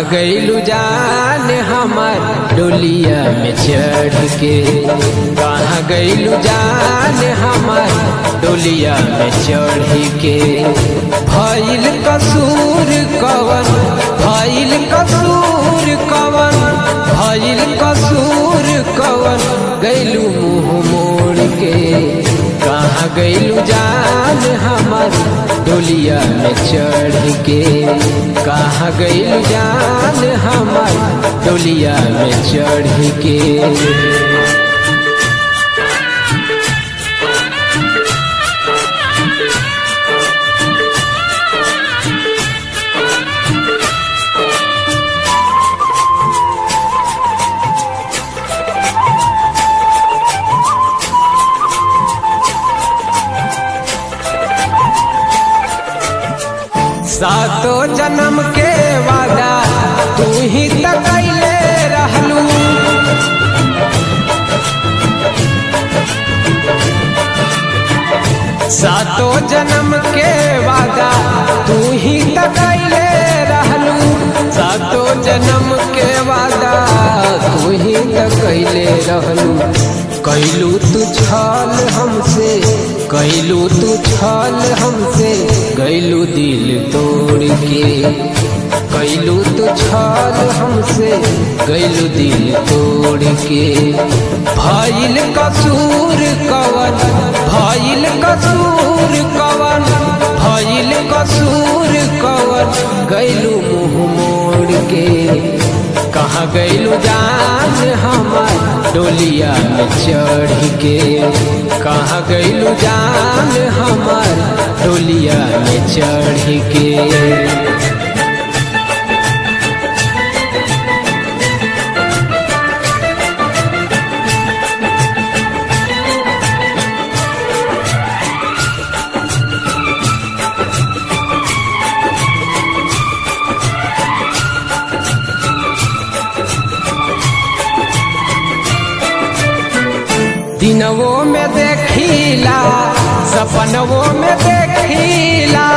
गईलू जान हमार डोलिया में चढ़ के कहाँ गईलू जान हमार डोलिया में चढ़ के भइल कसूर कवन भइल कसूर कवन भइल कसूर कवन गईलू मुँह मोड़ के कहाँ गईलू जान हमार डोलिया में चढ़ के कहाँ गईलू जान हमार डोलिया में चढ़ के सातो जन्म के वादा तू ही त कैले रहलू सातो जन्म के वादा तू ही त कैले रहलू सातो जन्म के वादा तू ही त कैले रहलू कैलू तू छल हमसे कैलू तू छल हमसे गैलू दिल तोड़ के कैलू तू छल हमसे गैलू दिल तोड़ के भइल कसूर कवन भइल कसूर कवन भइल कसूर कवन गैलू मुँह मोड़ के कहाँ गैलू जान हमार डोलिया में चढ़ के कहाँ गैलू जान हमार डोलिया में चढ़ के दिनवो में देखीला सपनवो में देखीला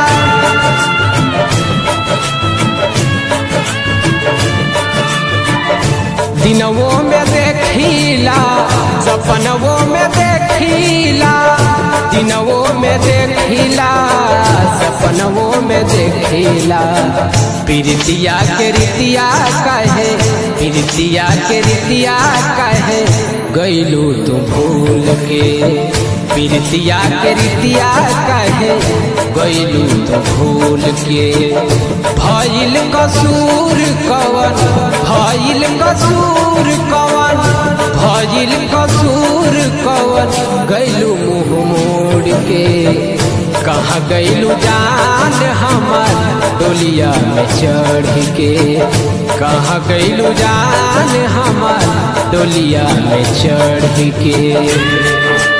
दिनवो में देखीला सपनवो में देखीला दिनवो में देखीला सपनवो में देखीला प्रीतिया के रीतिया कहे प्रीतिया के रीतिया कहे गैलू तू भूल के प्रीतिया के रीतिया कहे गैलू तू भूल के भइल कसूर कवन भइल कसूर कवन भइल कसूर कवन गैलू मुँह मोड़ के कहाँ गैलू जान हमार डोलिया में चढ़ के कहाँ गैलू जान हमार डोलिया में चढ़ के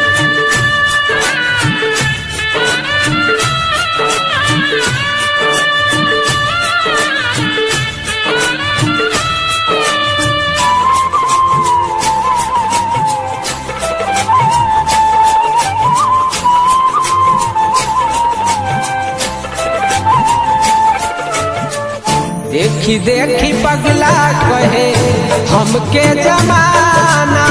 देखी देखी पगला कहे हमके जमाना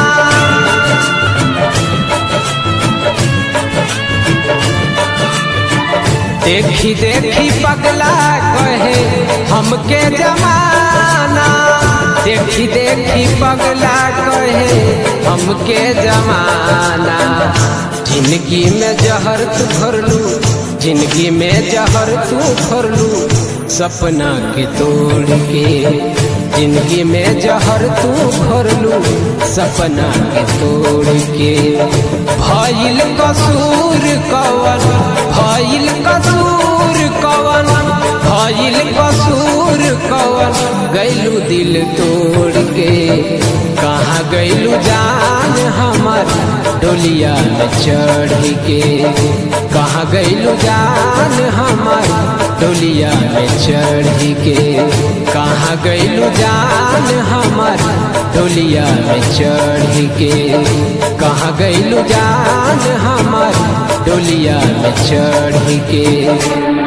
देखी देखी पगला कहे हमके जमाना देखी देखी पगला कहे हमके जमाना जिंदगी में जहर तू भरलू जिंदगी में जहर तू भरलू सपना के तोड़ के जिंदगी में जहर तू भरलू सपना के तोड़ के भइल कसूर कवन भइल कसूर कवन भइल कसूर कवन गैलू दिल तोड़ के कहाँ गैलू जान हमार डोलिया में चढ़ के कहाँ गैलू जान हमार डोलिया में चढ़ के कहाँ गैलू जान हमार डोलिया में चढ़ के कहाँ गैलू जान हमार डोलिया में चढ़ के